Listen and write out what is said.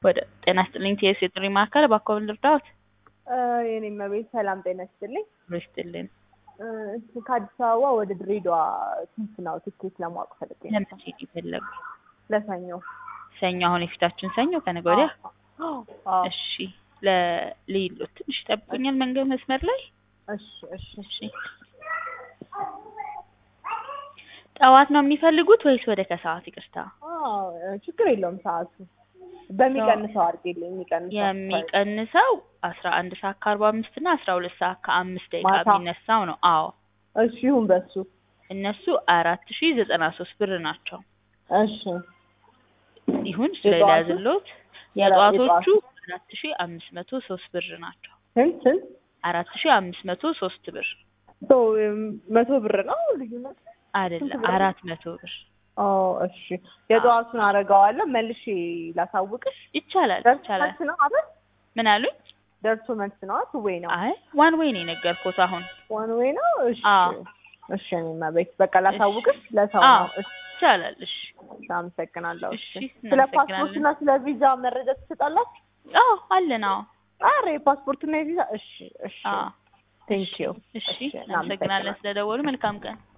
ወደ ጤና ይስጥልኝ ቲኤስ የጥሪ ማዕከል እባክዎ ልርዳዎት? የኔ እመቤት ሰላም ጤና ይስጥልኝ። ይስጥልን። እ ከአዲስ አበባ ወደ ድሬዳዋ ስንት ነው ትኬት ለማወቅ ፈልጌ ነው። ለመቼ የፈለጉ? ለሰኞ ሰኞ አሁን የፊታችን ሰኞ ከነገ ወዲያ? አዎ። እሺ ለልይሎት ትንሽ ይጠብቁኛል መንገድ መስመር ላይ እሺ እሺ እሺ ጠዋት ነው የሚፈልጉት ወይስ ወደ ከሰዓት? ይቅርታ አዎ ችግር የለውም ሰዓቱ በሚቀንሰው አድርጌልኝ የሚቀንሰው የሚቀንሰው አስራ አንድ ሰዓት ከአርባ አምስት እና አስራ ሁለት ሰዓት ከአምስት ደቂቃ ማታ? የሚነሳው ነው። አዎ እሺ ይሁን በሱ እነሱ አራት ሺ ዘጠና ሶስት ብር ናቸው። እሺ ይሁን የጠዋቱ? ስለያዝሎት የጠዋቱ? የጠዋቶቹ አራት ሺ አምስት መቶ ሶስት ብር ናቸው። ስንት ስንት አራት ሺ አምስት መቶ ሶስት ብር ሶ መቶ ብር ነው ልዩነት? አይደለም ስንት ብር? አራት መቶ ብር ኦ እሺ የጠዋቱን አደርገዋለሁ መልሼ ላሳውቅሽ። ይቻላል ደርሶ ይቻላል። መልስ ነው አይደል? ምን አሉኝ? ደርሶ መልስ ነው ቱ ዌይ ነው? አይ ዋን ዌይ ነው የነገርኩት አሁን። ዋን ዌይ ነው? እሺ አዎ። እሺ እኔ እመቤት በቃ ላሳውቅሽ ለሰው አዎ ነው። እሺ ይቻላል። እሺ እሺ፣ አመሰግናለሁ። እሺ እሺ ስለ ፓስፖርት እናመሰግናለን። እና ስለ ቪዛ መረጃ ትሰጣላችሁ? አዎ አለን። አዎ አረ የፓስፖርት እና የቪዛ እሺ እሺ አዎ ቴንክ ዩ እሺ እናመሰግናለን ስለደወሉ። መልካም ቀን።